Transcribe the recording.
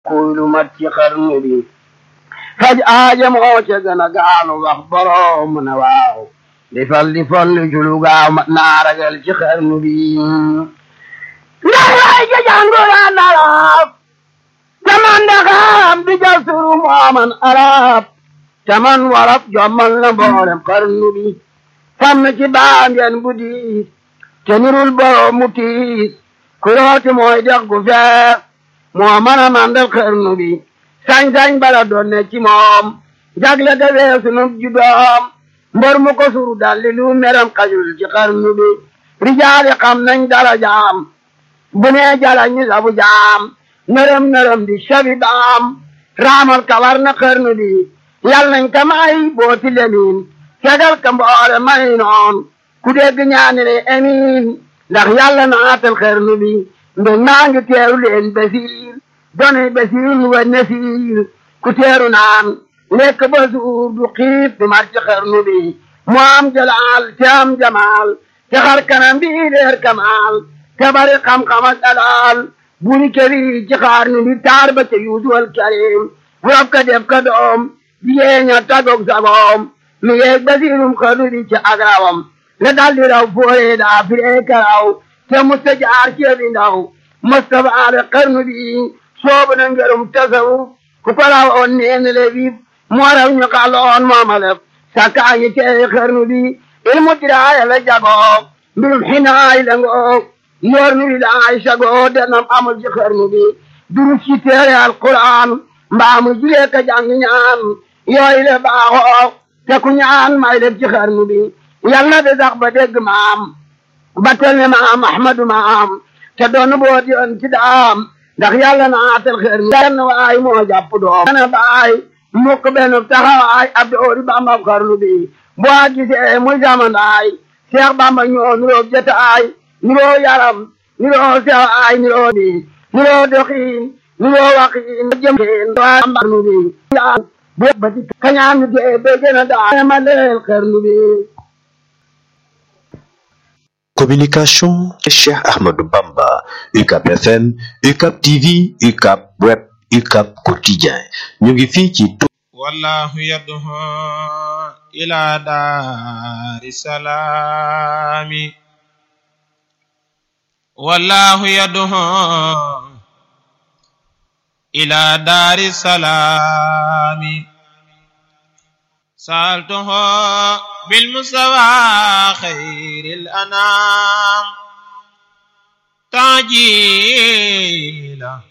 kuy lu mat ci xarnu bi faj aaja moo ca gën a gaalu wax boroom ne waaw di fal di folli ci lu gaaw mat naa ragal ci xarnu bi ndax waay ja jànguraan arab taman daxaam di jasuru mooman arab taman warab jommal na mboolem xarnu bi sàmm ci baangeen bu diis te nirul boroom mu tiis ku rooti mooy dex gu fees moo mën a mandal xarnu bi sañ-sañ bala doon ne ci moom jagle de weesu nu judoom mbër mu ko suru dalli lu meram xajul ci xarnu bi rijaali xam nañ dara jaam bu nee jala ñu sabu jaam nërëm nërëm di sabi baam raamal kawar na xarnu bi yal nañ ka may booti lemin fegal ka mboole may noon ku dégg ñaani le amiin ndax yàlla naatal xarnu bi mbe maa ngi teeru leen basiir donay basiir wa nasiir ku teeru naan lekk ba suur du xiif du mar ci xarnu bi mu am jalaal te am jamaal te xar kanam bi leer kamaal te bari xam-xam ak dalaal buri këri ci xarnu bi taar ba ca yuusuwal karim bu rab ka def ka doom jigéeña tagog sagoom mi yeeg basiirum xarnu bi ci agrawam la daldi raw foore daa firee karaw te musta jaar ceebi ndaw musta baale xarnu bi soobu na ngërum tasawuf ku ko raw on neen le bib moo raw ñu xaloon moomalef sakkaa ngi teeyi xarnu bi ilmu diraaya la jagoo mbirum xinaay la ngoo yor nu wilaay sagoo denam amul ci xarnu bi durus ci teere alquran mbaamu julee ka jàng ñaan yooyu le baaxoo te ku ñaan may def ci xarnu bi yal na de sax ba dégg maam ba tel ne maam ahmadu maam te doon boot yoon ci daam ndax yàlla naatal xarnu benn waay moo jàpp doom ana baay mukk benn taxawaay ab doori bamba xarnu bi boo gisee muy jamandaay seex bamba ñoo nuroo jataay nuroo yaram nuroo sewaay nuroo bi nuroo doxiin nuroo waxiin jëmxiin waay xarnu bi bu bati kañaan mi dee be gën a daa ma leel xarnu bi Communication Cheikh Ahmadou Bamba UCAP FM UCAP TV UCAP Web UCAP Quotidien ñu ngi fii ci wallahu yad'u ila daari salaami wallahu yad'u ila daari salaami سألته بالمستوى خير الأنام تعجيلا